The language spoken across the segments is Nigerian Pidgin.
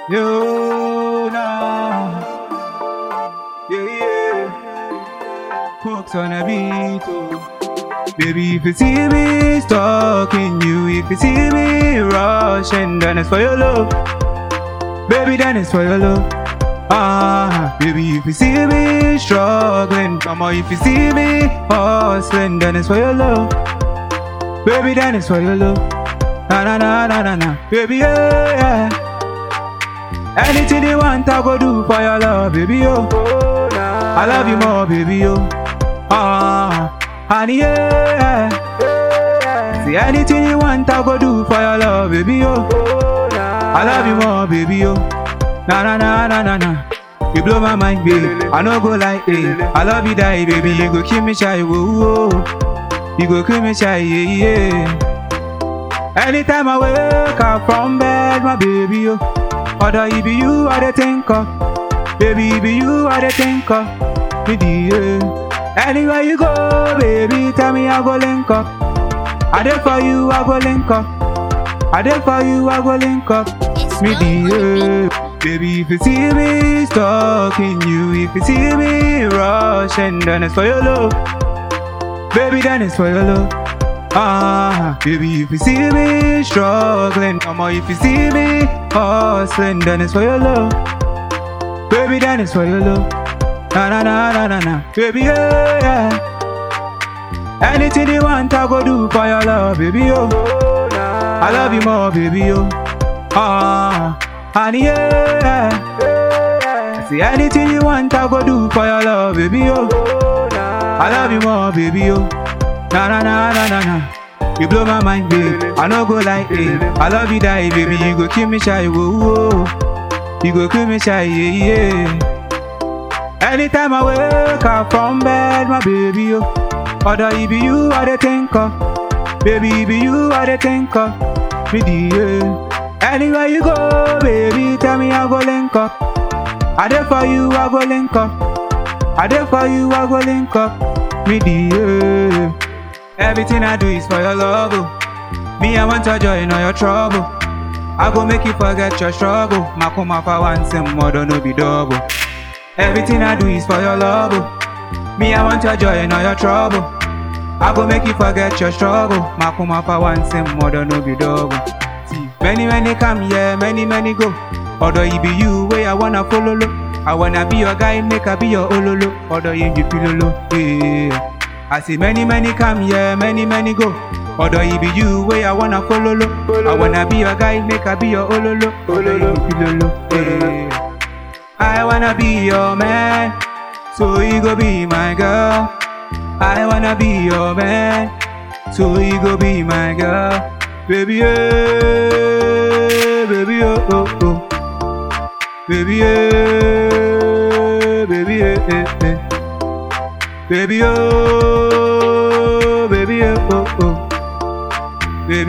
You know. Yeah, yeah. Hooks on a beat, oh. Baby, if you see me stalking you, if you see me rushing, then it's for your love. Baby, then it's for your love. Ah, baby, if you see me struggling, come on, if you see me hustling, then it's for your love. Baby, then it's for your love. Na na na na na na, baby, yeah, yeah. Anything you want, I go do for your love, baby, oh. I love you more, baby, oh. Ah, honey, yeah. See anything you want, I go do for your love, baby, oh. I love you more, baby, oh. Na na na na na na. You blow my mind, babe. I no go like, eh. I love you, die, baby. You go kill me shy, whoa, whoa. You go kill me shy, yeah, yeah. Anytime I wake up from bed, my baby, oh. Other it be you I dey think of, baby it be you I dey think of, me the yeah. Anywhere you go, baby, tell me I go link up. I dey for you, I go link up. I dey for you, I go link up. It's Me Flow the on the beat. yeah. Baby, if you see me stalking you, if you see me rushing, then it's for your love. Baby, then it's for your love. Ah, baby, if you see me struggling, come on, if you see me hustling, then it's for your love. Baby, then it's for your love. Na na na na na na, baby, yeah, yeah. Anything you want, I go do for your love, baby, oh. I love you more, baby, oh. Ah, honey, yeah. See anything you want, I go do for your love, baby, oh. I love you more, baby, oh. Na na na na na na. You blow my mind, babe. I no go like it. I love you, die, baby. You go kill me shy, whoa, whoa. You go kill me shy, yeah, yeah. Anytime I wake up from bed, my baby, oh. Other it be you I dey think of, baby, it be you I dey think of. Me the yeah. Anywhere you go, baby, tell me I go link up. I dey for you, I go link up. I dey for you, I go link up. Me the yeah. Everything I do is for your love. Oh. Me, I want your joy, not your trouble. I go make you forget your struggle. Makuma for once and more, no be double. Everything I do is for your love. Oh. Me, I want your joy, not your trouble. I go make you forget your struggle. Makuma for once and more, no be double. See, many, many come, yeah, many, many go. Although it be you, way I wanna follow. Lo. I wanna be your guy, make I be your ololo. Although you be pilolo, yeah. I see many, many come, yeah, many, many go. Although it be you, way I wanna follow. Lo. I wanna be your guy, make I be your ololo. Although you be pilolo, yeah. I wanna be your man, so you go be my girl. I wanna be your man, so you go be my girl. Baby, yeah, baby, oh, oh, oh. Baby, yeah, baby, yeah, yeah, yeah. Baby, oh, baby, oh, oh, oh. Baby,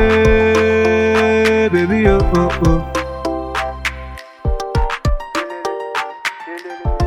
yeah, baby, oh, oh, oh.